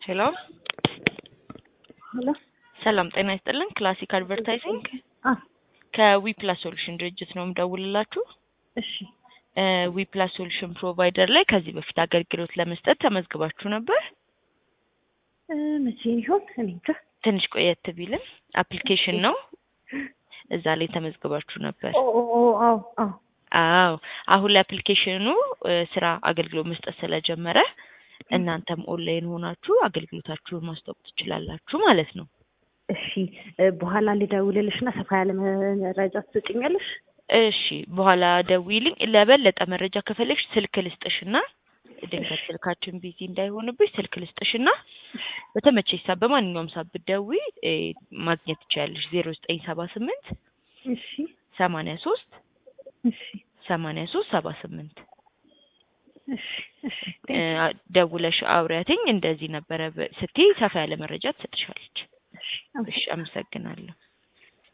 ሄሎ ሄሎ ሰላም ጤና ይስጥልን። ክላሲክ አድቨርታይዚንግ አ ከዊፕላስ ሶሉሽን ድርጅት ነው የምደውልላችሁ። እሺ ዊፕላስ ሶሉሽን ፕሮቫይደር ላይ ከዚህ በፊት አገልግሎት ለመስጠት ተመዝግባችሁ ነበር። እ መቼ ይሆን እኔ እንጃ። ትንሽ ቆየት ቢልም አፕሊኬሽን ነው፣ እዛ ላይ ተመዝግባችሁ ነበር። ኦ ኦ ኦ አዎ አዎ አዎ አሁን ላይ አፕሊኬሽኑ እ ስራ አገልግሎት መስጠት ስለጀመረ እናንተም ኦንላይን ሆናችሁ አገልግሎታችሁን ማስታወቅ ትችላላችሁ ማለት ነው። እሺ እ በኋላ ልደውልልሽ እና ሰፋ ያለ መረጃ ትሰጭኛለሽ? እሺ በኋላ ደውይልኝ። ለበለጠ መረጃ ከፈለግሽ ስልክ ልስጥሽና ድንገት ስልካችን ቢዚ እንዳይሆንብሽ ስልክ ልስጥሽና በተመቸሽ ሰዓት በማንኛውም ሰዓት ብትደውይ እ ማግኘት ትችያለሽ። ዜሮ ዘጠኝ ሰባ ስምንት እሺ ሰማንያ ሶስት እሺ ሰማንያ ሶስት ሰባ ስምንት እሺ እሺ እ ደውለሽ አውሪያትኝ እንደዚህ ነበረ በ- ስትይ ሰፋ ያለ መረጃ ትሰጥሻለች። እሺ እሺ አመሰግናለሁ።